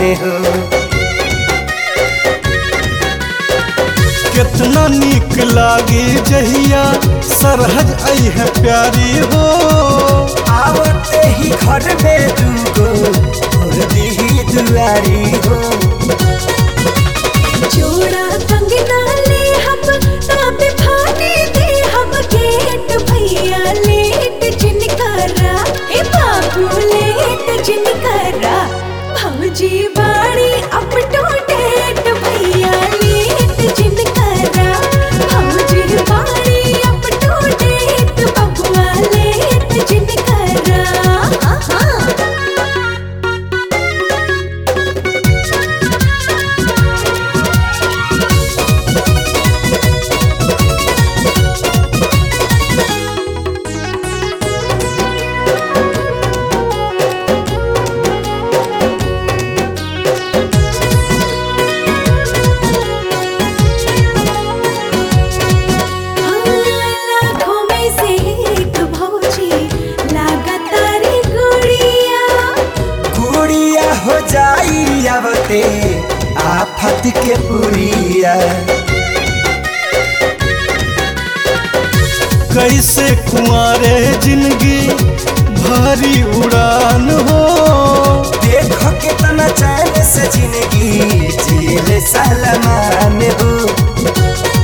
हो कितना नीक लागे जहिया सरहज आई है प्यारी हो आवते ही घर में दूगो और दी दुआरी हो जोड़ा कंगना ले हम तब फाने दे हम गेट भैया लेट जिनकरा ए बाबू लेट जिनकरा भौजी बाड़ी अप टू डेट भैया लेट जिनकरा भौजी बाड़ी अप टू डेट बबुआ लेट जिनकरा हाँ हाँ लाखों में से एक भौजी लागतारी गुड़िया गुड़िया हो जाई आवते आफत के पुरिया कैसे कुंवारे जिंदगी भारी उड़ान हो देखो कितना चैन से जिंदगी जीले सलमान हो